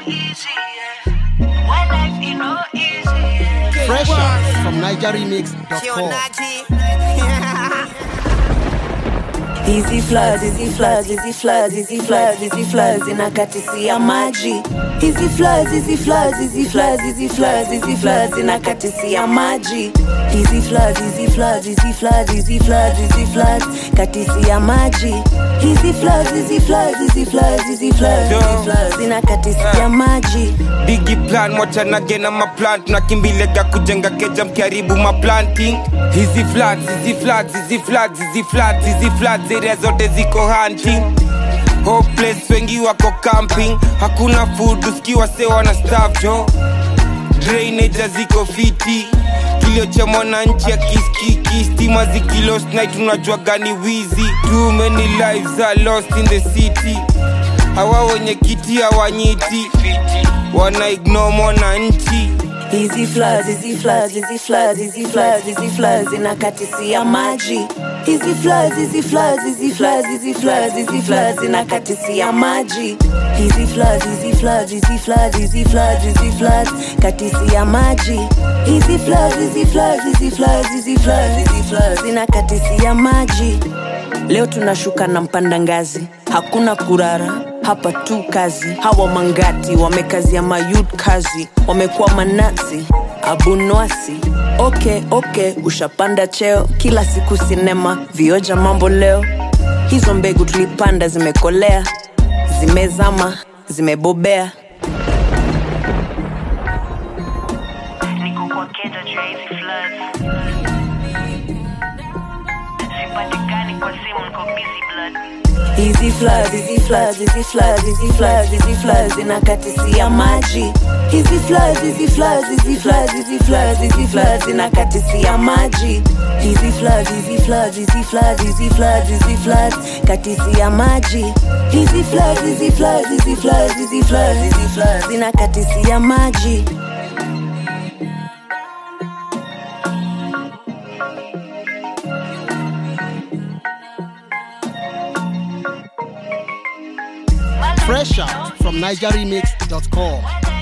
easy, yeah. When life is no easy, yeah. Fresh out from NigerRemix.com. Hizi floods, hizi floods, hizi floods, hizi floods, hizi floods inakatisia maji. Hizi floods, hizi floods, hizi floods, hizi floods, hizi floods inakatisia maji. Hizi floods, hizi floods, hizi floods, hizi floods, hizi floods katisia maji. Hizi floods, hizi floods, hizi floods, hizi floods, hizi floods inakatisia maji. bigi plan mwachanage na maplant nakimbilega kujenga keja mkiharibu maplanting hizi floods, hizi floods, hizi floods, hizi floods, hizi floods, area zote ziko hunting hopeless wengi wako camping hakuna food usikiwa sewa na staff jo drainage ziko fiti kilio cha mwananchi ya kiskiki stima zikilost night unajua gani wizi too many lives are lost in the city hawa wenye kiti hawanyiti wana ignore mwananchi Hizi floods, hizi floods, hizi floods, hizi floods, hizi floods inakatisia maji. Hizi floods, hizi floods, hizi floods, hizi floods, hizi floods inakatisia maji. Hizi floods, hizi floods, hizi floods, hizi floods, hizi floods katisia maji. Hizi floods, hizi floods, hizi floods, hizi floods, hizi floods inakatisia maji. Leo tunashuka na mpanda ngazi, hakuna kurara hapa tu kazi. Hawa mangati wamekazia mayud kazi, wamekuwa manasi abunwasi. Okay, okay, ushapanda cheo, kila siku sinema, vioja mambo leo. Hizo mbegu tulipanda zimekolea, zimezama, zimebobea. Niko kwa keja juu ya hizi floods. Sipatikani kwa simu, niko busy blood. Hizi floods, hizi floods, hizi floods, hizi floods, hizi floods inakatisia maji. Hizi floods, hizi floods, hizi floods, hizi floods, hizi floods inakatisia maji. Hizi floods, hizi floods, hizi floods, hizi floods, hizi floods katisia maji. Hizi floods, hizi floods, hizi floods, hizi floods, hizi floods inakatisia maji. Fresh out from NigerRemix.com.